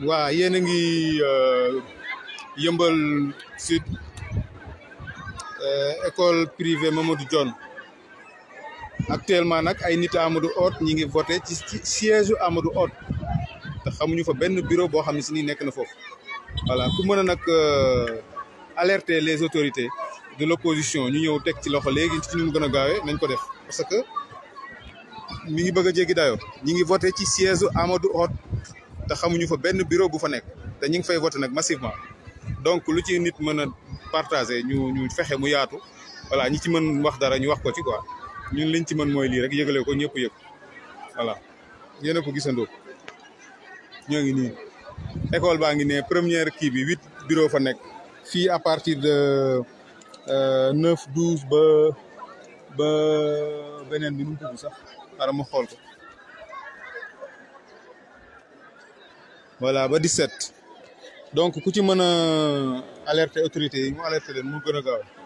waa yéen a ngi yëmbal sud école privée Mamadou Dione actuellement nag ay nit Amadou Hott ñi ngi voté ci ci siège Amadou Hott te xamuñu fa benn bureau boo xam ne si ni nekk na foofu voilà ku mën a nag alerter les autorités de l'opposition ñu ñëw teg ci loxo léegi ci ñu mu gën a gaawee nañ ko def parce que mi ngi bëgg a jéggi dayoo ñi ngi voté ci siège Amadou Hott te xamuñu fa benn bureau bu fa nekk te ñu ngi fay voté nag massivement donc lu ci nit mën a partager ñu ñu fexe mu yaatu voilà ñi ci mën wax dara ñu wax ko ci quoi ñun liñ ci mën mooy lii rek yëgale ko ñëpp yëg voilà yéen a ko gisandoo ñoo ngi nii école baa ngi ne première kii bi huit bureau fa nekk fii à partir de neuf douze ba ba beneen bi nu mu tudd sax xaaral ma xool ko voilà ba 17 donc ku ci mën a alerter autorités yi mu alerter leen mu gën a gaaw